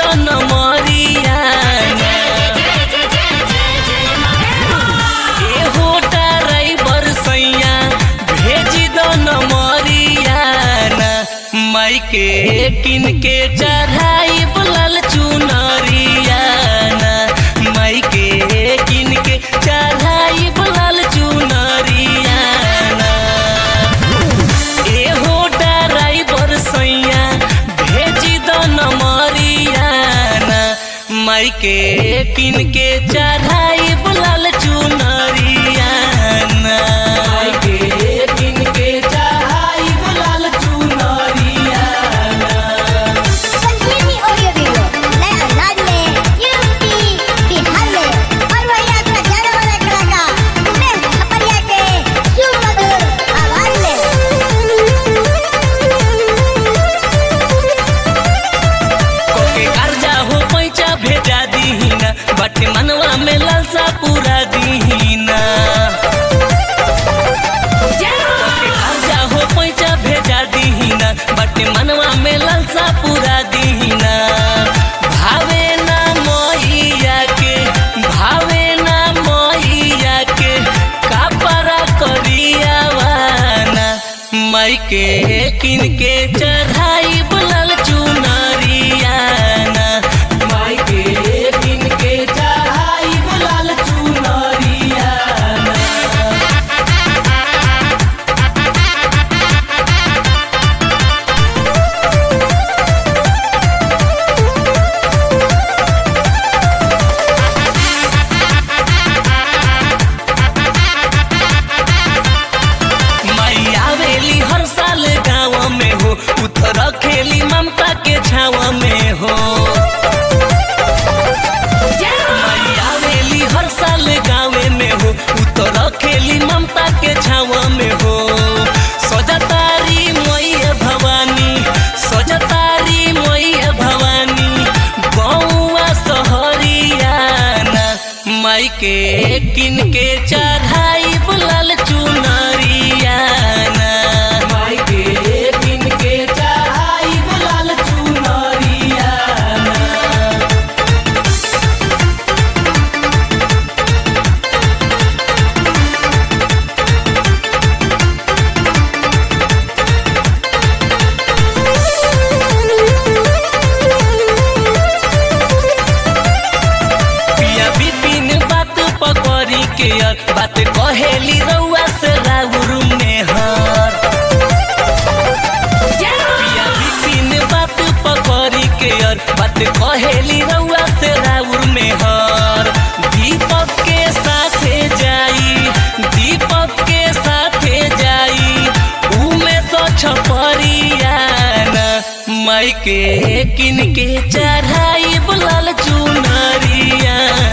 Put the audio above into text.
दन मरियाना एहो ड्राइवर सैया भेज दन मरियाना माई के किन के चढ़ाई बुलल चुनरियाना माई के किन के चढ़ाई बुलल चुनरियाना एहो ड्राइवर सैया भेज दन मरियाना माई के किन के चढ़ाई बुलल चुनरियाना माई के किन के चढ़ाई बुलल चुनरियाना संजीवनी ऑडियो वीडियो नए अंदाज में यूपी बिहार में और वही आपका जाने वाला कलाकार उमेश छपरिया के सुमधुर आवाज कोके कर्जा हो पैसा भेजा दीहिना बटे मनवा में लालसा पूरा दीहिना कोके कर्जा हो पैसा भेजा दीहिना बटे मनवा में लालसा पूरा दीहिना भावे ना मोहिया के भावे ना मोहिया के कापरा करियावाना माई के किन के चढ़ाई बुलल चुनरियाना माई के किन के चढ़ाई बुलल चुनरियाना माई आवेली हर साल गाँव में हो उतर खेली ममता के छाव में हो माई आवेली हर साल गाँव में हो उतर खेली ममता के छाव में हो सजतारी मैया भवानी सजतारी मैया भवानी गौआ सहरियाना माई के किन के चढ़ाई बुलल चुनरियाना माई के किन के चढ़ाई बुलल चुनरियाना पिया बिपिन बात पकड़ी के यार बात कहेली रउआ से राउर में हर पिया बिपिन बात पकड़ी के यार बात कहेली रउआ से राउर में हर दीपक के साथे जाई दीपक के साथे जाई उमे तो छपरियाना माई के किन के चढ़ाई बुलल चुनरिया